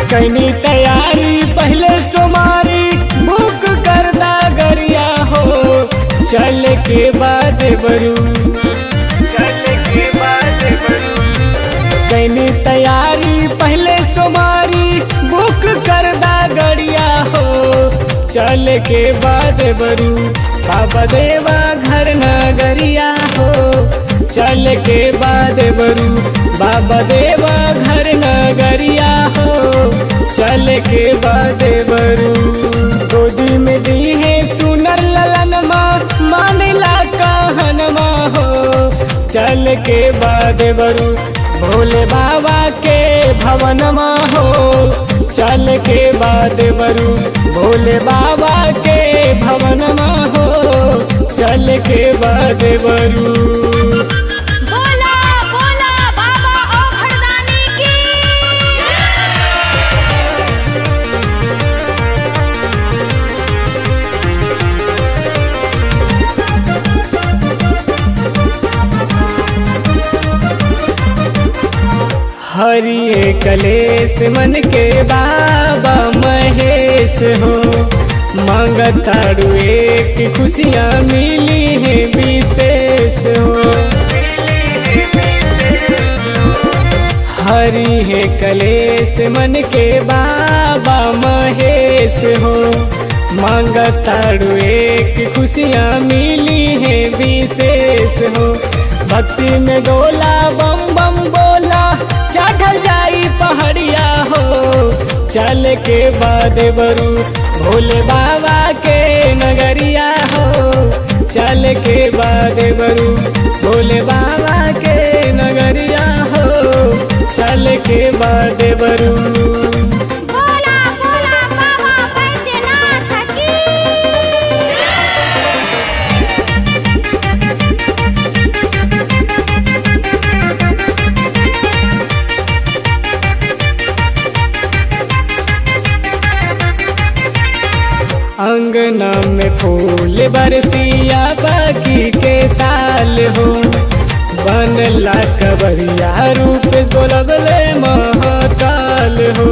कैनी तैयारी पहले सुमारी बुक कर दा गरिया हो चल के बाद बरू चल के बाद बरू कैनी तैयारी पहले सुमारी बुक कर दा गरिया हो चल के बाद बरू बाबा देवा घर नगरिया हो चल के बाद बरू बाबा देवा घर नगरिया हो चल के बाद बरू गोदी में दी है सुनर ललन माँ मानला कहन माँ हो चल के बाद बरू भोले बाबा के भवन माँ हो चल के बाद बरू भोले बाबा के भवन माँ हो चल के बाद बरू बोला बोला बाबा ओ खड़दानी की हरिये कलेश मन के बाबा महेश हो मांगतारू एक खुशियाँ मिली है विशेष हो हरि है कलेश मन के बाबा महेश हो मांगतारू एक खुशियाँ मिली है विशेष हो भक्ति में डोला बम बम बोला चढ़ल जाई पहाड़िया हो चल के बाद बरू भोले बाबा के नगरिया हो चल के बाद बरू भोले बाबा के नगरिया हो चल के बाद बरू बोला बोला बाबा बैद्यनाथ की अंगना में फूल बरसिया बाकी के साल हो बनला कबरिया रूप बोलबले महाकाल हो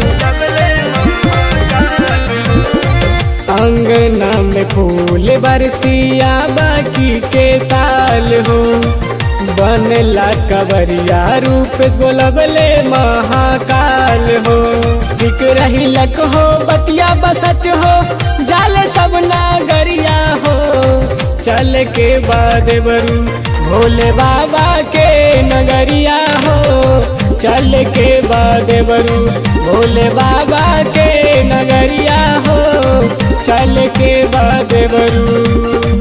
अंगना में फूल बरसिया बाकी के साल हो बनला कबरिया रूप बोलबले महाकाल हो दिख रही लक हो बतिया बसच हो जाले सब नागरिया हो चल के बाद बरू भोले बाबा के नगरिया हो चल के बाद बरू भोले बाबा के नगरिया हो चल के बाद बरू